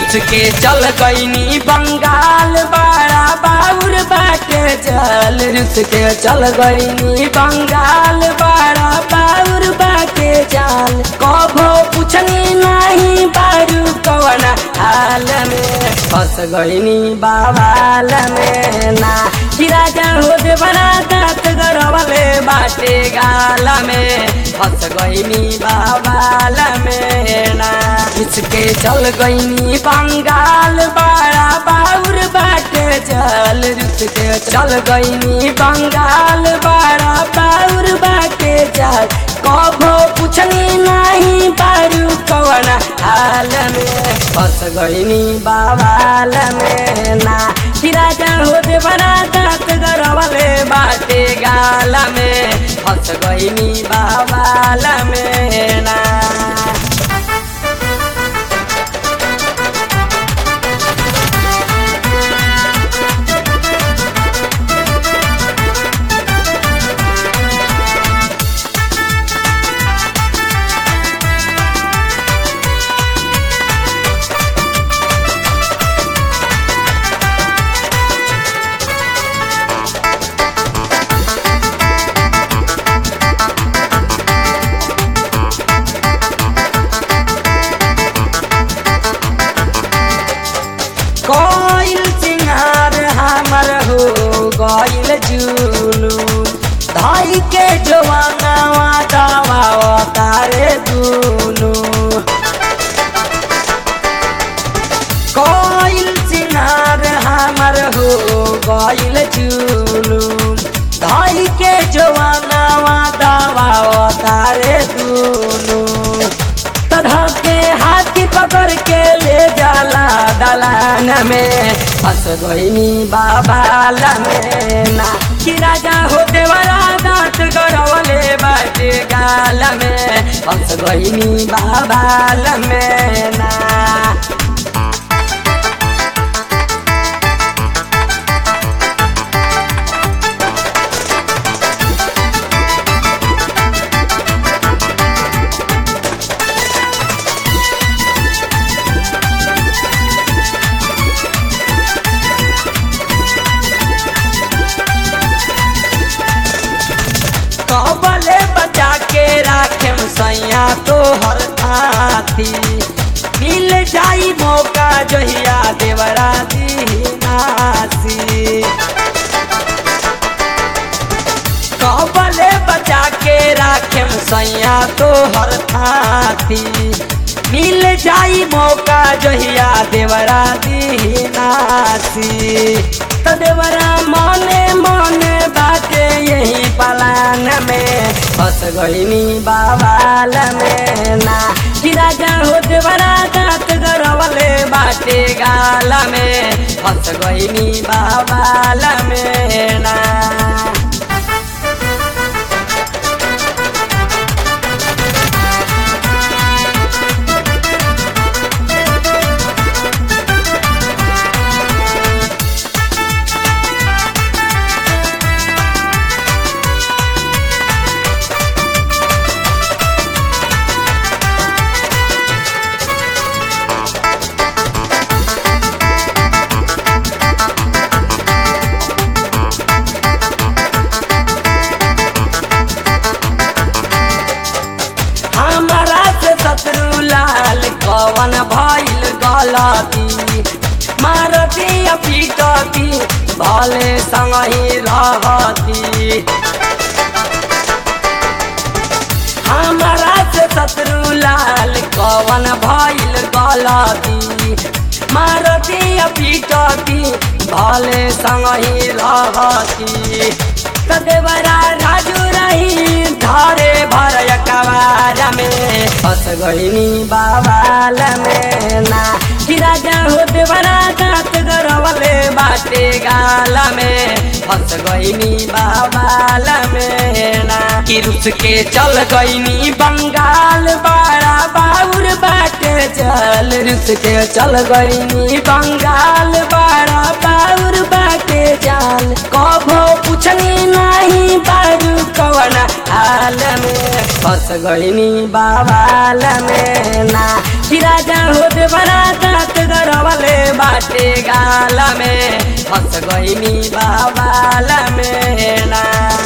रुस के चल गईनी बंगाल बड़ा बाउर बाटे चल रुस के चल गईनी बंगाल बड़ा बाउर बाटे चाल कभो पूछनी नहीं बारू कवन हाल में फंस गईनी बाबाल में ना कि राजा हो दे बड़ा दांत गड़वले बाटे गाल में फंस गईनी बाबाल में ना इसके चल गईनी बंगाल बड़ा बाउर बाटे चल रुस के चल गईनी बंगाल बड़ा बाउर बाटे चल कभो पूछनी नहीं बारू कवन हाल में फंस गईनी बाबाल में ना कि राजा हो दे बड़ा दांत गड़वले बाटे गाल में फंस गईनी बाबाल में ना कोइल सिंगार हमर हो गइल जुलू धाई के जवानावा दावा तारे दुनु कोइल सिंगार हमर हो गइल जुलू धाई के जवानावा दावा तारे दुनु तधा के हाथी पकड़ के ले जाला दलान में फंस गईनी बाबाल में ना कि राजा होते वाला दांत गड़वले बाटे गाल में फंस गईनी बाबाल में ना कबले बचा के राखे सैया तो हर हाथी मिल जाई मौका जहिया देवरा नासी कबले बचा के राखे सैया तो हर हाथी मिल जाई मौका जहिया देवरा नासी तो देवरा मने मने बाटे यही पलान में फंस गईनी बाबाल में ना कि राजा हो देवरा दांत गड़वले बाटे गाल में फंस गईनी बाबाल में ना हमारा से शत्रु लाल कवन भइल गलती मारती पीटती भले संगही रहती हमारा से शत्रु लाल कवन भइल गलती मारती पीटती भले संगही रहती तदेवरा राजू रही धारे भर कवार में फंस गईनी बाबाल में ना कि राजा हो देवरा दांत गड़वले बाटे गाल में फंस गईनी बाबाल में ना कि रुस के चल गईनी बंगाल बड़ा बाउर बाटे चल रुस के चल गईनी बंगाल बड़ा बाउर बाटे चाल कभो पूछनी नहीं बारू कवन हाल में फंस गईनी बाबाल में ना कि राजा हो देवरा दात गरवले बाटे गाल में फंस गईनी बाबाल में ना